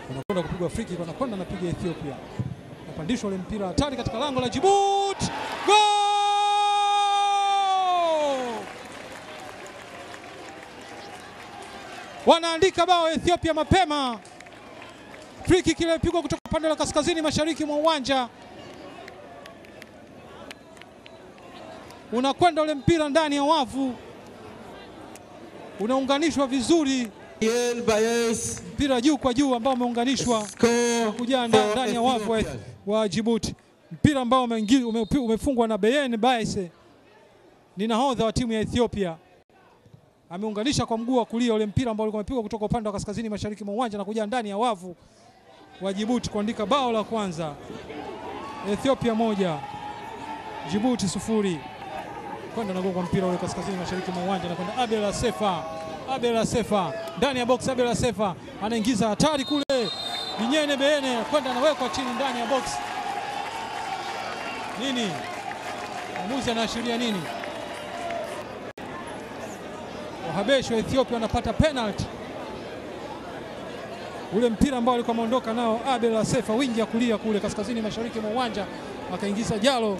Unakwenda kupigwa free kick, wanakwenda napiga Ethiopia. Unapandishwa ule mpira hatari katika lango la Djibouti. Goal! Wanaandika bao Ethiopia mapema. Free kick ile ilipigwa kutoka upande wa kaskazini mashariki mwa uwanja. Unakwenda ule mpira ndani ya wavu. Unaunganishwa vizuri Ian Bayes mpira juu kwa juu ambao umeunganishwa score kujaa nda- for ndani ya wavu wa, Ethiopia. wa Djibouti. Mpira ambao umeingi- ume- umefungwa na Beyen Baise, ni nahodha wa timu ya Ethiopia. Ameunganisha kwa mguu wa kulia ule mpira ambao ulikuwa umepigwa kutoka upande wa kaskazini mashariki mwa uwanja na kuja ndani ya wavu wa Djibouti kuandika bao la kwanza. Ethiopia moja Djibouti sufuri. Kwenda na kwa mpira ule kaskazini mashariki mwa uwanja na kwenda Abel Asefa. Abel Asefa ndani ya box. Abel Asefa anaingiza hatari kule, Binyene Beene kwenda anawekwa chini ndani ya box. Nini mwamuzi anaashiria nini? Wahabeshi wa Ethiopia wanapata penalty. Ule mpira ambao alikuwa ameondoka nao Abel Asefa, wingi ya kulia kule kaskazini mashariki mwa uwanja, akaingiza Jalo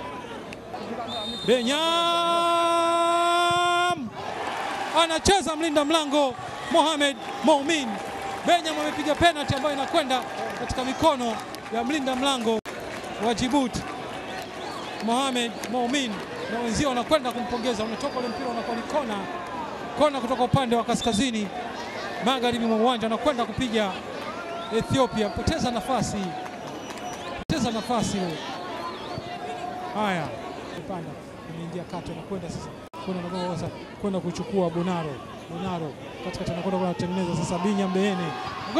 Benyam anacheza mlinda mlango Mohamed Moumin. Benyam amepiga penalty ambayo inakwenda katika mikono ya mlinda mlango wa Djibouti Mohamed Moumin, na wenzio wanakwenda kumpongeza. Unatoka ule mpira unakuwa ni kona, kona kutoka upande wa kaskazini magharibi mwa uwanja, anakwenda kupiga Ethiopia. Poteza nafasi, poteza nafasi ile. Haya, panda imeingia kati, anakwenda sasa kwenda na sasa kwenda kuchukua Bonaro. Bonaro katikati anakwenda kwa kutengeneza sasa, Binya Mbeene,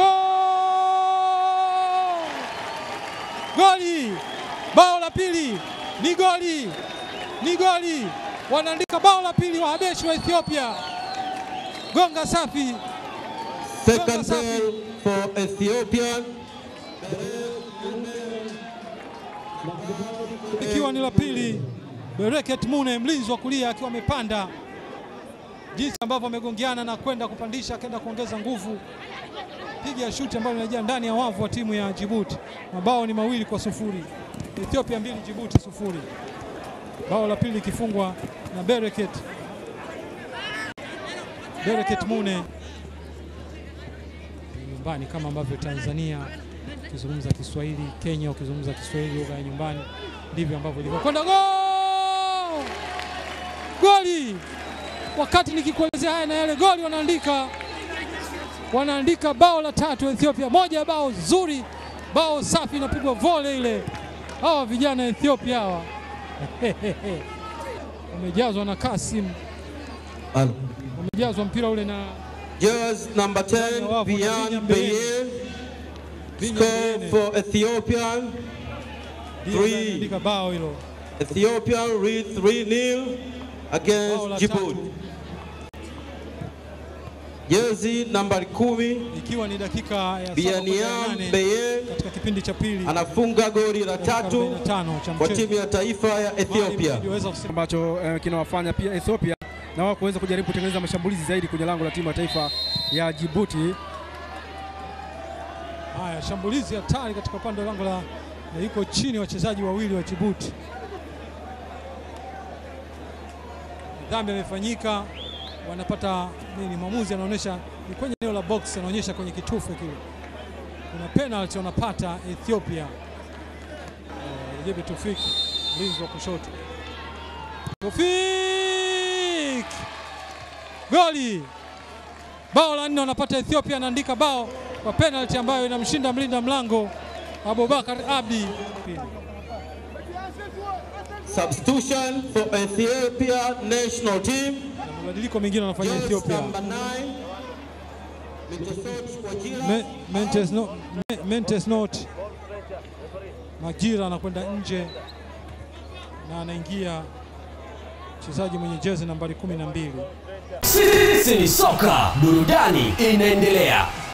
gol! Goli! Bao la pili ni goli, ni goli! Wanaandika bao la pili Wahabeshi wa Ethiopia. Gonga safi, Second Safi. goal for Ethiopia. ikiwa ni la pili. Bereket Mune mlinzi wa kulia akiwa amepanda, jinsi ambavyo amegongeana na kwenda kupandisha, akaenda kuongeza nguvu, piga shuti ambayo inajia ndani ya wavu wa timu ya Djibouti. Mabao ni mawili kwa sufuri, Ethiopia mbili Djibouti sufuri. Bao la pili likifungwa na Bereket Bereket Mune nyumbani, kama ambavyo Tanzania ukizungumza Kiswahili, Kenya ukizungumza Kiswahili lugha ya nyumbani, ndivyo ambavyo ilivyokwenda. Gol! Goli! Wakati nikikuelezea haya na yale, goli wanaandika, wanaandika bao la tatu Ethiopia, moja ya bao zuri, bao safi, inapigwa vole ile. Hawa vijana Ethiopia hawa wamejazwa na Kasim, And wamejazwa mpira ule na Jersey number 10, Bian Beyen Binya score Beene. for Ethiopia. Ndiye three. anaandika bao hilo. Ethiopia lead 3-0 Bao against la Djibouti. tatu Jersey number 10, ikiwa ni dakika ya saba kwenda ya Bianiam nane Beyen katika kipindi cha pili anafunga goli la dakika tatu 45 cha kwa mchezo. timu ya taifa ya Ethiopia. Mali iliweza kusema- ambacho eh, kinawafanya pia Ethiopia na wao kuweza kujaribu kutengeneza mashambulizi zaidi kwenye lango la timu ya taifa ya Djibouti. Haya, shambulizi hatari katika upande wa lango la na yuko chini wachezaji wawili wa Djibouti. Dhambi imefanyika, wanapata nini? Mwamuzi anaonyesha ni kwenye eneo la box, anaonyesha kwenye kitufe kile, kuna penalty wanapata Ethiopia. Eh, Jebe Tufik mlinzi wa kushoto, Tufik goli bao la nne wanapata Ethiopia, anaandika bao kwa penalty ambayo inamshinda mlinda mlango Abubakar Abdi. Substitution for Ethiopia national team. Na mabadiliko mengine wanafanya Jersey Ethiopia. number 9, Mitosot Wajira. Me- Mentes no, Me- Mentes not Majira anakwenda nje na anaingia mchezaji mwenye jezi nambari kumi na mbili. Sisi ni soka, burudani inaendelea.